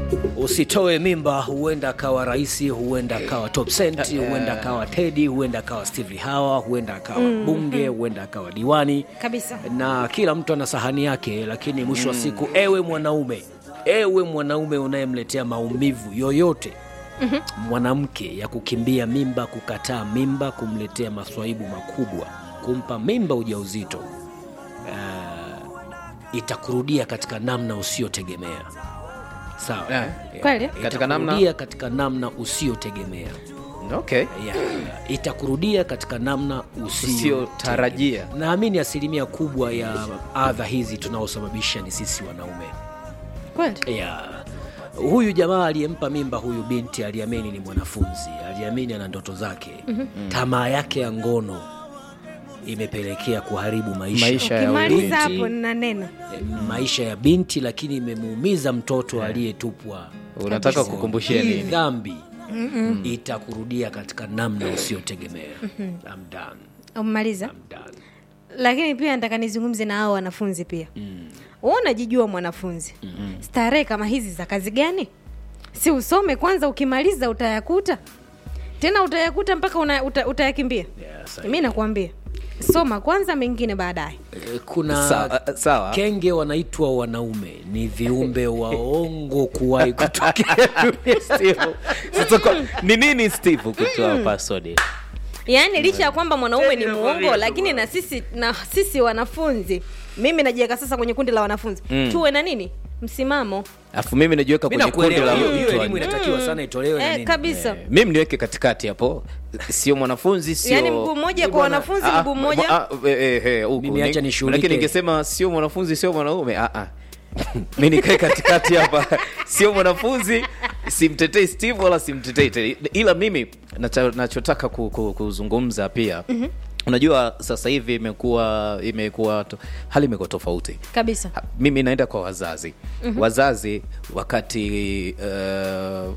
usitoe mimba huenda akawa rais huenda akawa top cent huenda akawa tedi huenda akawa steve hawa huenda akawa bunge huenda akawa diwani kabisa na kila mtu ana sahani yake lakini mwisho wa siku ewe mwanaume ewe mwanaume unayemletea maumivu yoyote mwanamke ya kukimbia mimba kukataa mimba kumletea maswaibu makubwa kumpa mimba ujauzito uh, itakurudia katika namna usiyotegemea sawa Eh, Kweli? Katika namna- Itakurudia katika namna usiyotegemea okay. yeah. itakurudia katika namna usiyo Usiyotarajia. naamini asilimia kubwa ya adha hizi tunaosababisha ni sisi wanaume kweli yeah. huyu jamaa aliyempa mimba huyu binti aliamini ni mwanafunzi aliamini ana ndoto zake mm-hmm. tamaa yake ya ngono imepelekea kuharibu maisha, Maisha ya ukimaliza binti. hapo nina neno Eh, maisha ya binti lakini imemuumiza mtoto aliyetupwa unataka kukumbushia hii nini dhambi itakurudia katika namna usiyotegemea I'm done. umaliza I'm done. lakini pia nataka nizungumze na hao wanafunzi pia mm. unajijua mwanafunzi mm. starehe kama hizi za kazi gani si usome kwanza ukimaliza utayakuta tena utayakuta mpaka una, uta, utayakimbia Yeah, sahi. mi nakwambia soma kwanza mengine baadaye Eh, kuna Sawa, sawa. kenge wanaitwa wanaume ni viumbe waongo kuwahi kutokea Steve, sasa kwa- ni nini steve kutoa password yaani licha ya kwamba mwanaume ni muongo lakini na sisi na sisi wanafunzi mimi najiweka sasa kwenye kundi la wanafunzi mm. tuwe na nini msimamo alafu mimi najiweka mi kwenye kundi nakuelewa la hiyo hiyo mtu elimu inatakiwa sana itolewe na eh, nini kabisa mimi niweke katikati hapo sio mwanafunzi sio yaani mguu mmoja kwa wanafunzi Ah, mguu mmoja ah, eh, eh, eh, huku. Mimi acha Ni- nishughulike. lakini ningesema sio mwanafunzi sio mwanaume ah, ah. mi nikae katikati hapa sio mwanafunzi simtetei steve wala simtetei Teddy. ila mimi nacha- nachotaka ku, ku, kuzungumza pia mm-hmm. unajua sasa hivi imekuwa imekuwa to- hali imekuwa tofauti kabisa Ha- mimi naenda kwa wazazi mm-hmm. wazazi wakati uh,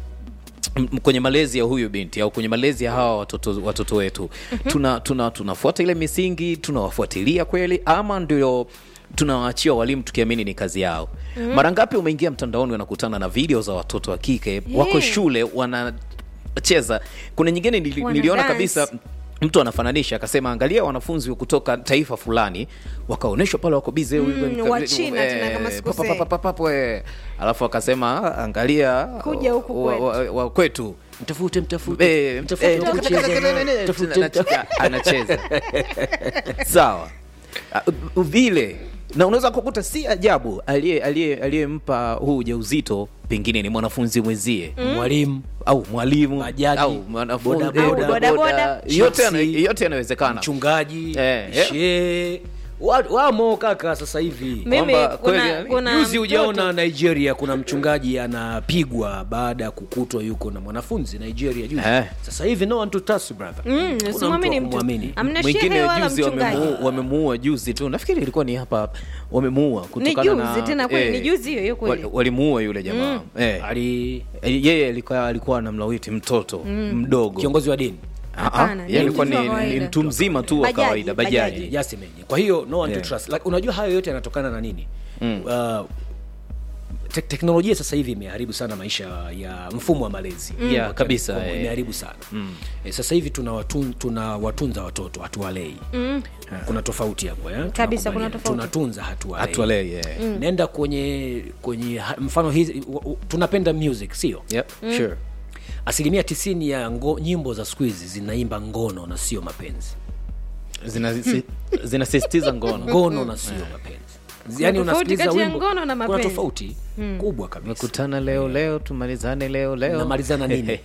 m- kwenye malezi ya huyu binti au kwenye malezi ya hawa watoto, watoto wetu mm-hmm. tuna, tuna, tunafuata ile misingi tunawafuatilia kweli ama ndio tunawaachia walimu tukiamini ni kazi yao mm-hmm. mara ngapi umeingia mtandaoni wanakutana na video za watoto wa kike wako Yeah. shule wanacheza kuna nyingine nili, Wana niliona dance. kabisa mtu anafananisha akasema angalia wanafunzi kutoka taifa fulani wakaonyeshwa pale wako bize Mm, wa China tena kama sikosei. alafu akasema "Ah, angalia Kuja huku wa- kwetu." wa- wa kwetu mtafute mtafute Eh, mtafute eh, wa kucheza naye, mtafute, mtafute. anacheza sawa Ah, u- vile na unaweza kukuta si ajabu aliye- aliye- aliyempa huu ujauzito pengine ni mwanafunzi mwenzie mwalimu au mwalimu Bajaji, au mwanafunzi bodaboda, eh, bodaboda. yote yana- Chipsi, yote yanawezekana mchungaji Eh, eh. shee Wa- wamo kaka sasa hivi mimi Kwamba kweli, kuna, yani, kuna juzi mtoto- ujaona nigeria kuna mchungaji anapigwa baada ya kukutwa yuko na mwanafunzi nigeria juzi Eh. sasa hivi no one to trust brother Mm, Kuna usimwamini mtu wa mtu kumwamini. amna mwingine shehe wala juzi mchungaji wamemu- wamemuua juzi tu nafikiri ilikuwa ni hapa hapa. wamemuua ni kutokana juzi na tena kweli ni juzi hiyo hiyo kweli wali- walimuua yule jamaa eh. ali Eh, yeye alikuwa alikuwa anamlawiti mtoto mdogo kiongozi wa dini Ah, ah, Hapana, yeye ni alikuwa mtu wa ni, kawaida. ni mtu mzima tu wa Bajaji, kawaida bajaji bajaji. Yasemenye. kwa hiyo no one Yeah. to trust like, unajua hayo yote yanatokana na nini mm. uh, te teknolojia sasa hivi imeharibu sana maisha ya mfumo wa malezi Yeah, Wa kabisa, Telecom, eh. imeharibu sana mm. e, sasa hivi tunawatun, tunawatunza watoto hatuwalei mm. kuna tofauti hapo eh? Kabisa, Tunakubaliana. kuna tofauti. tunatunza hatuwalei hatualei yeah. nenda kwenye kwenye ha- mfano hizi u- u- tunapenda music sio yep, sure. asilimia tisini ya ngo, nyimbo za siku hizi zinaimba ngono na sio mapenzi Zina- si- zinasisitiza ngono ngono na sio mapenzi yani tofauti unasikiliza kati ya wimbo ngono na kuna mapenzi. tofauti kubwa kabisa mekutana leo leo tumalizane leo leo namalizana nini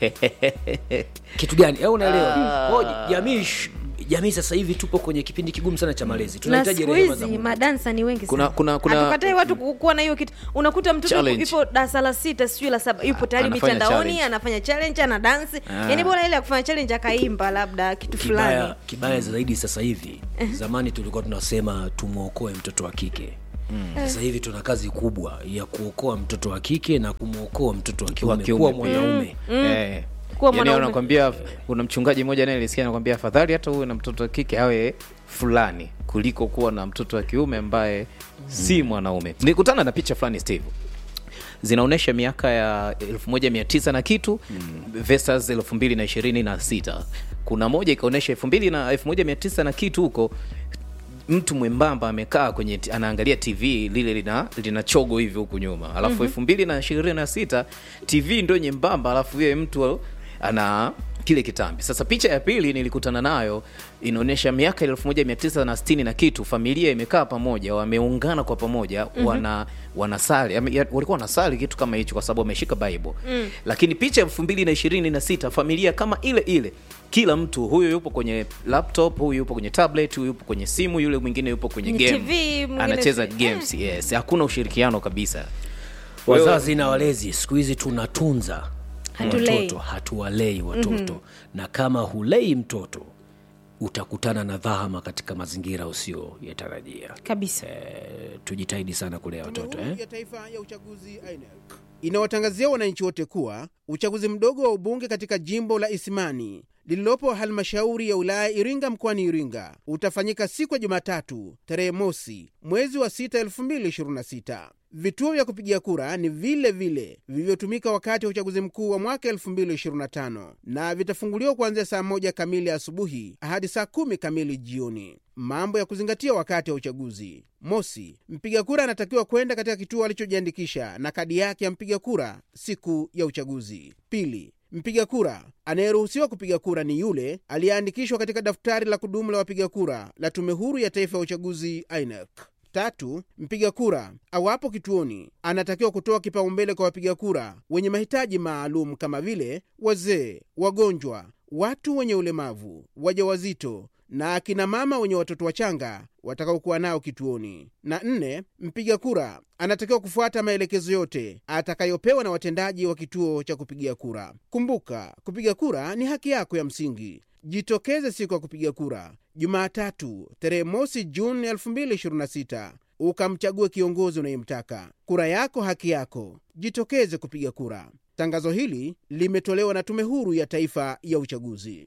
kitu gani au unaelewa oh, jamii sh- jamii sasa hivi tupo kwenye kipindi kigumu sana cha malezi na tunahitaji siku rehema za hizi Mungu. madansa ni wengi Kuna- sana. kuna- kuna- Hatukatai watu ku- kuwa na hiyo kitu unakuta mtoto Challenge. yupo darasa la sita sijui la saba yupo tayari Anafanya mitandaoni challenge. anafanya challenge ana dansi Ah. yani bora ile ya kufanya challenge akaimba labda kitu fulani kibaya, kibaya zaidi sasa hivi zamani tulikuwa tunasema tumwokoe mtoto wa kike sasa hivi tuna kazi kubwa ya kuokoa mtoto wa kike na kumwokoa mtoto wa kiume kiume kuwa pia. mwanaume Eh. Kuwa Yaani mwanaume. wanakwambia kuna mchungaji mmoja naye nilisikia anakwambia afadhali hata uwe na mtoto wa kike awe fulani kuliko kuwa na mtoto wa kiume ambaye si mwanaume nilikutana na picha fulani steve zinaonyesha miaka ya 1900 na kitu versus 2026 kuna moja ikaonyesha 2000 na 1900 na kitu huko mtu mwembamba amekaa kwenye t- anaangalia tv lile lina, lina chogo hivi huku nyuma alafu elfu mbili na ishirini na sita tv ndo nyembamba alafu yeye mtu ana kile kitambi sasa picha ya pili nilikutana nayo inaonyesha miaka elfu moja mia tisa na sitini na kitu familia imekaa pamoja wameungana kwa pamoja mm-hmm. wana wanasali ame- ya- walikuwa wanasali kitu kama hicho kwa sababu wameshika bible mm. lakini picha elfu mbili na ishirini na sita familia kama ile ile kila mtu huyu yupo kwenye laptop huyu yupo kwenye tablet huyu yupo kwenye simu yule mwingine yupo kwenye Kwenye game TV, mwingine anacheza si- games yes hakuna ushirikiano kabisa Kwa hiyo- wazazi na walezi siku hizi tunatunza Hatulei. watoto hatuwalei watoto mm-hmm. na kama hulei mtoto utakutana na dhahama katika mazingira usiyoyatarajia kabisa e, tujitahidi sana kulea watoto Tume Huru eh? ya Taifa ya Uchaguzi INEC inawatangazia wananchi wote kuwa uchaguzi mdogo wa ubunge katika jimbo la Isimani lililopo halmashauri ya wilaya Iringa mkoani Iringa utafanyika siku ya Jumatatu tarehe mosi mwezi wa 6 2026. Vituo vya kupigia kura ni vile vile vilivyotumika wakati wa uchaguzi mkuu wa mwaka 2025 na vitafunguliwa kuanzia saa moja kamili asubuhi hadi saa kumi kamili jioni. Mambo ya kuzingatia wakati wa uchaguzi: mosi, mpiga kura anatakiwa kwenda katika kituo alichojiandikisha na kadi yake ya mpiga kura siku ya uchaguzi. Pili, mpiga kura anayeruhusiwa kupiga kura ni yule aliyeandikishwa katika daftari la kudumu la wapiga kura la Tume Huru ya Taifa ya Uchaguzi INEC. Tatu, mpiga kura awapo kituoni anatakiwa kutoa kipaumbele kwa wapiga kura wenye mahitaji maalum kama vile wazee, wagonjwa, watu wenye ulemavu, wajawazito na akina mama wenye watoto wachanga watakaokuwa nao kituoni. Na nne, mpiga kura anatakiwa kufuata maelekezo yote atakayopewa na watendaji wa kituo cha kupigia kura. Kumbuka, kupiga kura ni haki yako ya msingi. Jitokeze siku ya kupiga kura Jumatatu tarehe mosi Juni 2026 ukamchague kiongozi unayemtaka. Kura yako haki yako, jitokeze kupiga kura. Tangazo hili limetolewa na Tume Huru ya Taifa ya Uchaguzi.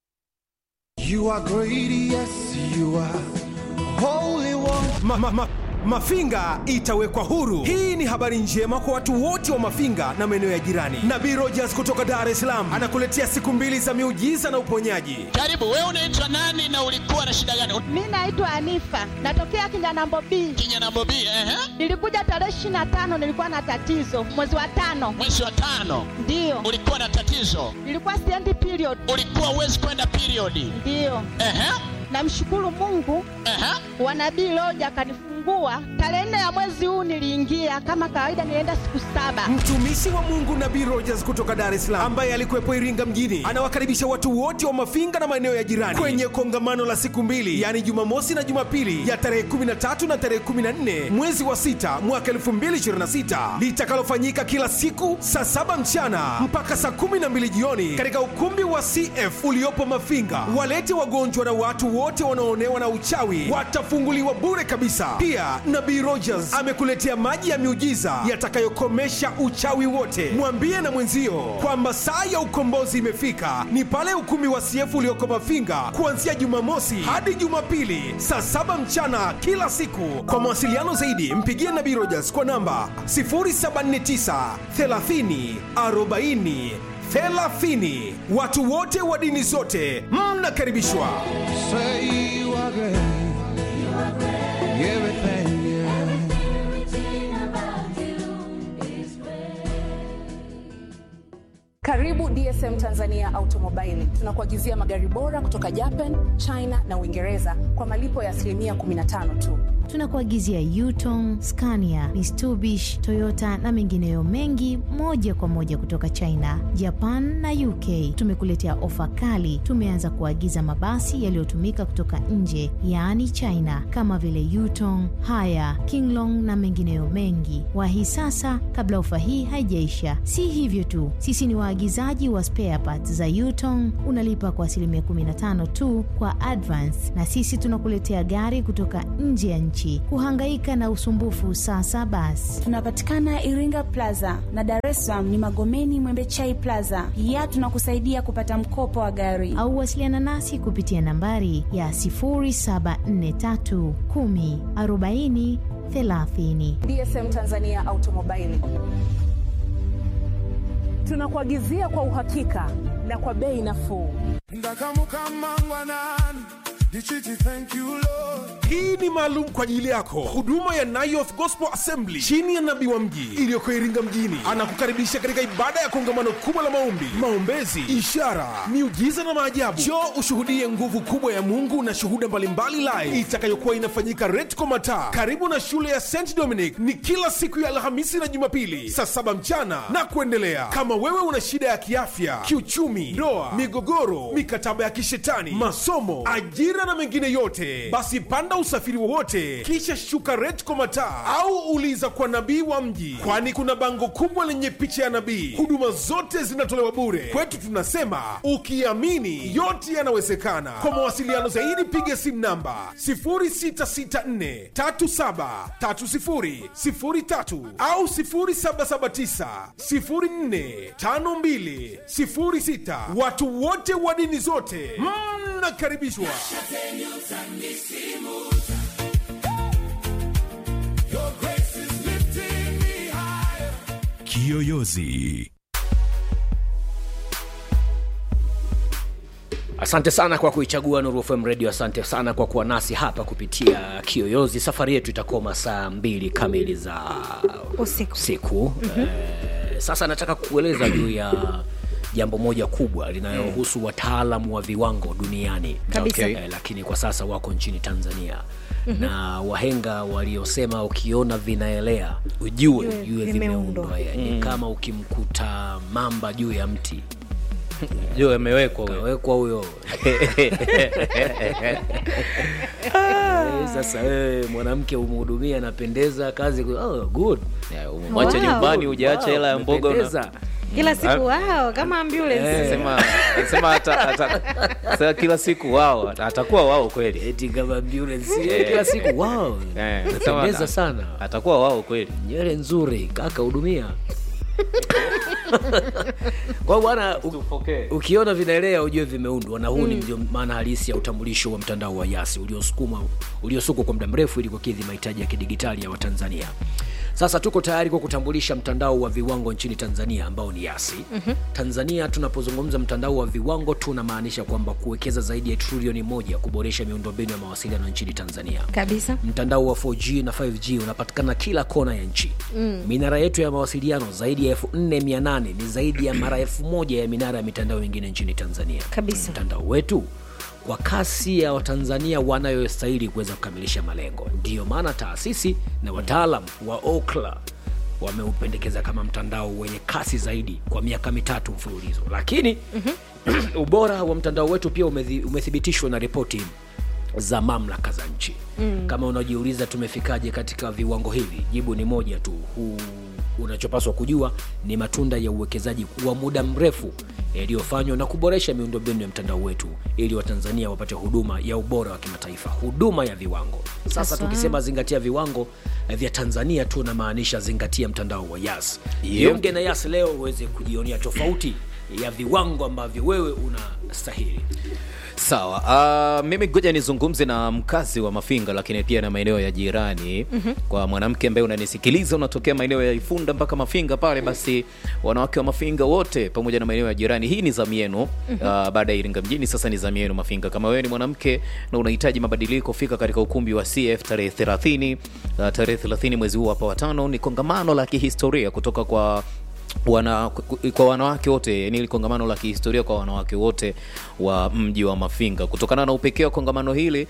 You are great, yes, you are holy one. ma, ma, ma, Mafinga itawekwa huru. Hii ni habari njema kwa watu wote wa Mafinga na maeneo ya jirani. Nabii Rogers kutoka Dar es Salaam anakuletea siku mbili za miujiza na uponyaji. Karibu, wewe unaitwa nani na ulikuwa na shida gani? Mi naitwa Anifa, natokea Kinyanambo B. Kinyana Bobi, ehe, Nilikuja tarehe ishirini na tano, nilikuwa na tatizo mwezi wa tano, mwezi wa tano ndiyo ulikuwa na tatizo, nilikuwa siendi period, ulikuwa uwezi kwenda periodi. ndiyo. Ehe, Namshukuru Mungu ehe, wa nabii Loja akanifungua tarehe nne ya mwezi huu. Niliingia kama kawaida, nilienda siku saba. Mtumishi wa Mungu Nabii Rogers kutoka Dar es Salaam ambaye alikuwepo Iringa mjini anawakaribisha watu wote wa Mafinga na maeneo ya jirani kwenye kongamano la siku mbili, yaani Jumamosi na Jumapili ya tarehe 13 na tarehe 14 mwezi wa sita mwaka 2026 litakalofanyika kila siku saa saba mchana mpaka saa 12 jioni katika ukumbi wa CF uliopo Mafinga. Walete wagonjwa na watu wote wanaoonewa na uchawi watafunguliwa bure kabisa. Pia Nabii Rogers amekuletea maji ya miujiza yatakayokomesha uchawi wote. Mwambie na mwenzio kwamba saa ya ukombozi imefika, ni pale ukumbi wa CF ulioko Mafinga kuanzia Jumamosi hadi Jumapili saa saba mchana kila siku. Kwa mawasiliano zaidi, mpigie Nabii Rogers kwa namba 079 30 40 30. Watu wote wa dini zote mnakaribishwa. Say you are great. Everything, yeah. Karibu DSM Tanzania Automobile. Tunakuagizia magari bora kutoka Japan, China na Uingereza kwa malipo ya asilimia 15 tu. tunakuagizia Yutong, Scania, Mitsubishi, Toyota na mengineyo mengi moja kwa moja kutoka China, Japan na UK. Tumekuletea ofa kali. Tumeanza kuagiza mabasi yaliyotumika kutoka nje, yaani China, kama vile Yutong, Haya, Kinglong na mengineyo mengi. Wahi sasa kabla ofa hii haijaisha. Si hivyo tu, sisi ni waagizaji wa spare parts za Yutong. Unalipa kwa asilimia 15 tu kwa advance, na sisi tunakuletea gari kutoka nje ya nchi. Kuhangaika na usumbufu sasa basi. Tunapatikana Iringa Plaza na Dar es Salaam ni Magomeni Mwembechai Plaza. Pia tunakusaidia kupata mkopo wa gari. au wasiliana nasi kupitia nambari ya 0743 10 40 30. DSM Tanzania Automobile. Tunakuagizia kwa uhakika na kwa bei nafuu. ndakamukambangwanani ndichiti thank you lord hii ni maalum kwa ajili yako huduma ya Nayoth Gospel Assembly chini ya nabii wa mji iliyoko Iringa mjini anakukaribisha katika ibada ya kongamano kubwa la maombi, maombezi, ishara, miujiza na maajabu. Njoo ushuhudie nguvu kubwa ya Mungu na shuhuda mbalimbali live itakayokuwa inafanyika Retco Mataa karibu na shule ya St Dominic. Ni kila siku ya Alhamisi na Jumapili saa saba mchana na kuendelea. Kama wewe una shida ya kiafya, kiuchumi, ndoa, migogoro, mikataba ya kishetani, masomo, ajira na mengine yote, basi panda usafiri wowote kisha shuka Retco Mataa au uliza kwa nabii wa mji, kwani kuna bango kubwa lenye picha ya nabii. Huduma zote zinatolewa bure. Kwetu tunasema ukiamini yote yanawezekana. Kwa mawasiliano zaidi piga simu namba 0664373003 au 0779045206. Watu wote wa dini zote mnakaribishwa. Kiyoyozi. Asante sana kwa kuichagua Nuru FM Radio. Asante sana kwa kuwa nasi hapa kupitia Kiyoyozi. Safari yetu itakoma saa mbili kamili za usiku, usiku. Eh, sasa nataka kueleza juu ya jambo moja kubwa linalohusu wataalamu wa viwango duniani Kabisa. Eh, lakini kwa sasa wako nchini Tanzania Mhm. na wahenga waliosema ukiona vinaelea ujue Ujue jue vimeundwa. vimeundwa yani Mm. kama ukimkuta mamba juu ya mti juu amewekwa huyo kawekwa huyo Eh, sasa wewe mwanamke umhudumia anapendeza kazi oh, good umemwacha Wow. nyumbani hujaacha Wow, hela ya mboga una- umependeza. kila Mm. siku wao kama ambulance Sema- sema ata- ata- sema kila siku wao atakuwa wao kweli eti kama ambulance Eh. kila siku wow Eh, sema Umependeza ata- sana atakuwa wao kweli nywele nzuri kaka hudumia kwa bwana u- ukiona vinaelea ujue vimeundwa na huu ni ndio maana halisi ya utambulisho wa mtandao wa yasi uliosukuma uliosukwa kwa muda mrefu ili kukidhi mahitaji ya kidigitali ya watanzania sasa tuko tayari kwa kutambulisha mtandao wa viwango nchini tanzania ambao ni yasi Mhm. tanzania tunapozungumza mtandao wa viwango tunamaanisha kwamba kuwekeza zaidi ya trilioni moja kuboresha miundombinu ya mawasiliano nchini tanzania kabisa mtandao wa 4G na 5G unapatikana kila kona ya nchi Mm. minara yetu ya mawasiliano zaidi ya 4800 ni zaidi ya mara 1000 ya minara ya mitandao mingine nchini tanzania kabisa mtandao wetu kwa kasi ya watanzania wanayostahili kuweza kukamilisha malengo ndiyo maana taasisi na wataalam wa okla wameupendekeza kama mtandao wenye kasi zaidi kwa miaka mitatu mfululizo lakini ubora wa mtandao wetu pia umethi- umethibitishwa na ripoti za mamlaka za nchi Mm. kama unajiuliza tumefikaje katika viwango hivi jibu ni moja tu huu unachopaswa kujua ni matunda ya uwekezaji wa muda mrefu yaliyofanywa na kuboresha miundombinu ya mtandao wetu ili watanzania wapate huduma ya ubora wa kimataifa huduma ya viwango sasa Haswa. tukisema zingatia viwango eh, vya tanzania tunamaanisha zingatia mtandao wa yas Yep. jiunge na yas leo uweze kujionea tofauti ya viwango ambavyo wewe unastahili sawa uh, mimi ngoja nizungumze na mkazi wa mafinga lakini pia na maeneo ya jirani Mhm. kwa mwanamke ambaye unanisikiliza unatokea maeneo ya ifunda mpaka mafinga pale basi wanawake wa mafinga wote pamoja na maeneo ya jirani hii ni zamu yenu Mhm. uh, baada ya iringa mjini sasa ni zamu yenu mafinga kama wewe ni mwanamke na unahitaji mabadiliko fika katika ukumbi wa cf tarehe 30 uh, tarehe 30 mwezi huu hapa watano ni kongamano la kihistoria kutoka kwa wana, kwa wanawake wote yani ili kongamano la kihistoria kwa wanawake wote wa mji wa mafinga kutokana na upekee wa kongamano hili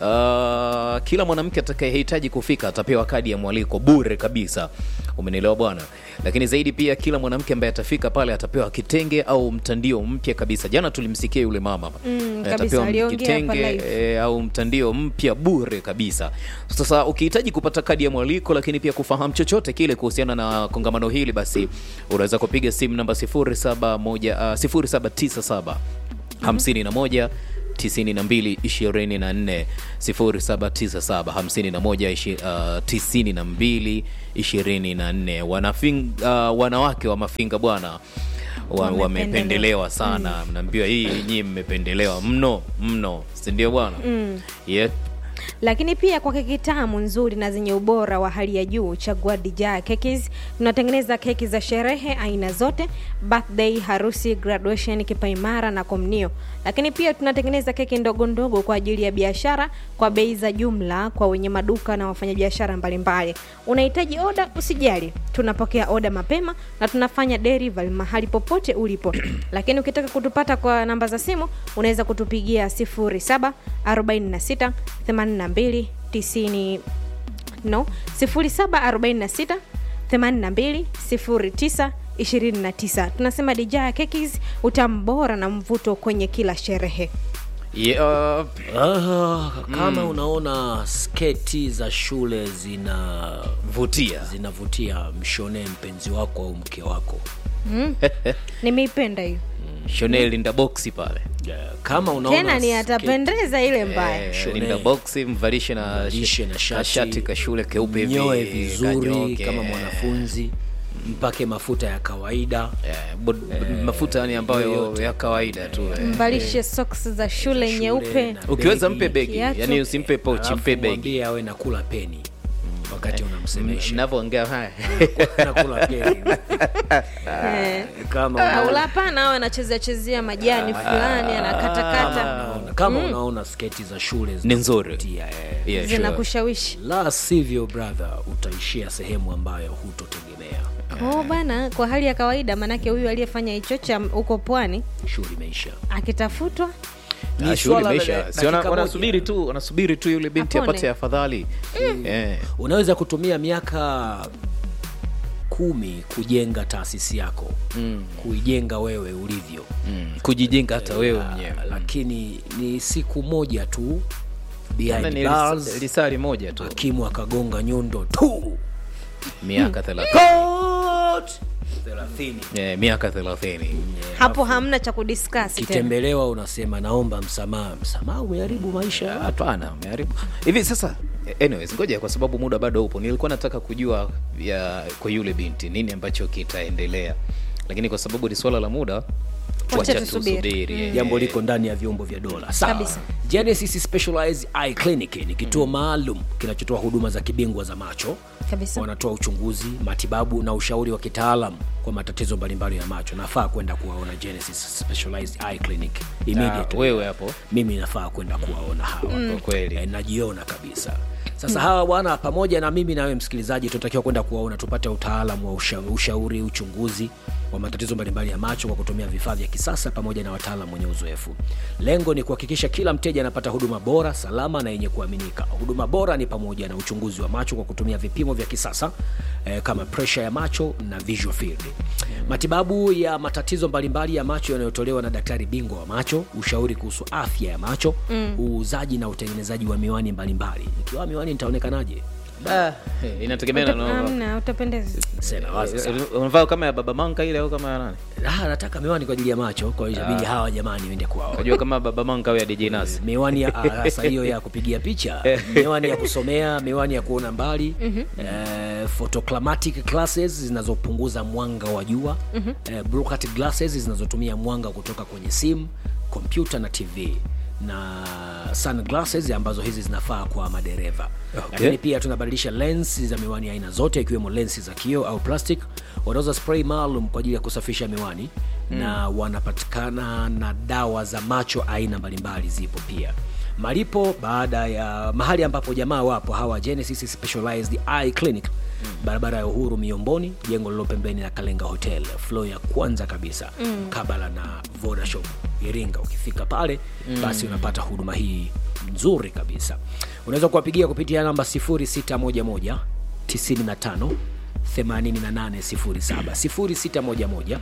uh, kila mwanamke atakayehitaji kufika atapewa kadi ya mwaliko bure kabisa umenielewa bwana lakini zaidi pia kila mwanamke ambaye atafika pale atapewa kitenge au mtandio mpya kabisa jana tulimsikia yule mama Mm, Eh, kabisa, atapewa aliongea hapa kitenge live. e, au mtandio mpya bure kabisa sasa ukihitaji kupata kadi ya mwaliko lakini pia kufahamu chochote kile kuhusiana na kongamano hili basi unaweza kupiga simu namba 0717 uh, 0797 51 92 24 0797 51 92 24 Wanafing, uh, wanawake wa mafinga bwana wa- Wamependelewa. wamependelewa sana mnaambiwa hii nyii mmependelewa mno mno sindio bwana Mm. yep. lakini pia kwa keki tamu nzuri na zenye ubora wa hali ya juu chagua dijaa kekis tunatengeneza keki za sherehe aina zote birthday harusi graduation kipaimara na komnio lakini pia tunatengeneza keki ndogo ndogo kwa ajili ya biashara kwa bei za jumla kwa wenye maduka na wafanyabiashara mbalimbali unahitaji oda usijali tunapokea oda mapema na tunafanya delivery mahali popote ulipo lakini ukitaka kutupata kwa namba za simu unaweza kutupigia 07 46 82 90 no 0746 82 09 29 tunasema dijaa kekis utamu bora na mvuto kwenye kila sherehe yeah. Ah, kama unaona sketi za shule zinavutia zinavutia mshonee mpenzi wako au mke wako mm. nimeipenda hiyo shonee linda boksi pale yeah. kama unaona tena ni sketi- atapendeza ile mbaya Eh, Shonee. linda boksi mvalishe na, Mvalishe na na shati, shati kashule keupe hivi, nyoe vizuri kanyoke. kama mwanafunzi mpake mafuta ya kawaida Eh, bod- mafuta yani ambayo ya kawaida tu eh. mvalishe socks za shule nyeupe na ukiweza begi. mpe begi Kiatu. yani usimpe pochi Alafu mpe begi mwambie awe nakula peni wakati unamsemesha navyoongea haya nakula peni Eh. kama au unaona- hapana awe anachezea chezea majani fulani anakatakata unaona- kama unaona sketi za shule ni nzuri zinavutia, eh. yeah, sure. zinakushawishi la sivyo brother utaishia sehemu ambayo hutotegemea oh bana kwa hali ya kawaida manake huyu aliyefanya hicho cha huko pwani shughuli imeisha akitafutwa Ni Ah, shughuli swala la imeisha. dakika Si wana- moja. wanasubiri tu wanasubiri tu yule binti Apone. apate afadhali Eh. unaweza kutumia miaka kumi kujenga taasisi yako mm. kuijenga wewe ulivyo Mm. kujijenga hata wewe Ah, mwenyewe lakini ni siku moja tu Tena behind ni bars, lis- lisali moja tu hakimu akagonga nyundo tu miaka thelathini Court! thelathini Eh, miaka thelathini hapo hamna cha kudiscuss tena kitembelewa unasema naomba msamaha msamaha umeharibu maisha ya watu. hapana umeharibu hivi sasa anyways ngoja kwa sababu muda bado upo nilikuwa nataka kujua ya kwa yule binti nini ambacho kitaendelea lakini kwa sababu ni swala la muda wacha tusubiri. tusubiri eh. jambo liko ndani ya vyombo vya dola sawa Kabisa. genesis specialized eye clinic ni kituo maalum kinachotoa huduma za kibingwa za macho kabisa wanatoa uchunguzi matibabu na ushauri wa kitaalam kwa matatizo mbalimbali ya macho nafaa kwenda kuwaona genesis specialized eye clinic Ah, immediately wewe hapo mimi nafaa kwenda kuwaona hawa kwa kweli e, najiona kabisa sasa hawa bwana pamoja na mimi nawe msikilizaji tunatakiwa kwenda kuwaona tupate utaalamu wa usha, ushauri uchunguzi wa matatizo mbalimbali ya macho kwa kutumia vifaa vya kisasa pamoja na wataalam wenye uzoefu lengo ni kuhakikisha kila mteja anapata huduma bora salama na yenye kuaminika huduma bora ni pamoja na uchunguzi wa macho kwa kutumia vipimo vya kisasa eh, kama presha ya macho na visual field matibabu ya matatizo mbalimbali ya macho yanayotolewa na daktari bingwa wa macho ushauri kuhusu afya ya macho mm. uuzaji na utengenezaji wa miwani mbalimbali nikiwa miwani nitaonekanaje Ah, eh, inategemea na unavaa- amna utapendeza sema wazi sana. Eh, unavaa kama ya baba manka ile au kama ya nani Ah, nataka miwani kwa ajili ya macho kwa hiyo inabidi hawa jamani wende kuwaona unajua kama baba manka au ya DJ Nas miwani ya ah, sasa hiyo ya kupigia picha miwani ya kusomea miwani ya kuona mbali eh, photoclimatic glasses zinazopunguza mwanga wa jua eh, blue cut glasses zinazotumia mwanga kutoka kwenye simu kompyuta na tv na sunglasses ambazo hizi zinafaa kwa madereva Okay. lakini pia tunabadilisha lens za miwani aina zote ikiwemo lensi za kio au plastic wanauza spray maalum kwa ajili ya kusafisha miwani mm. na wanapatikana na dawa za macho aina mbalimbali zipo pia malipo baada ya mahali ambapo jamaa wapo hawa genesis specialized eye clinic mm. barabara ya uhuru miomboni jengo lilo pembeni na kalenga hotel flo ya kwanza kabisa mm. kabala na vodashop iringa ukifika pale mm. basi unapata huduma hii nzuri kabisa unaweza kuwapigia kupitia namba 0611 95 8807 0611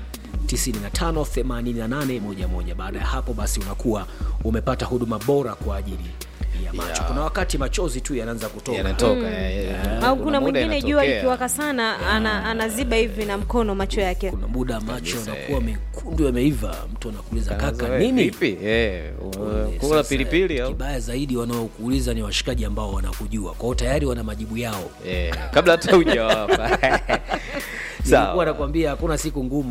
958811 baada ya hapo basi unakuwa umepata huduma bora kwa ajili ya macho Yeah. kuna wakati machozi tu yanaanza kutoka yanatoka eh, eh, au kuna kuna muda mwingine jua inatokea. likiwaka sana ana, anaziba hivi na mkono macho yake kuna muda macho Kabisa, yanakuwa mekundu yameiva mtu anakuuliza kaka Kaza, nini vipi? Eh, Pole, kula sasa, pilipili au kibaya zaidi wanaokuuliza ni washikaji ambao wanakujua kwao tayari wana majibu yao Eh, kabla hata hujawapa nilikuwa sawa nakwambia hakuna siku ngumu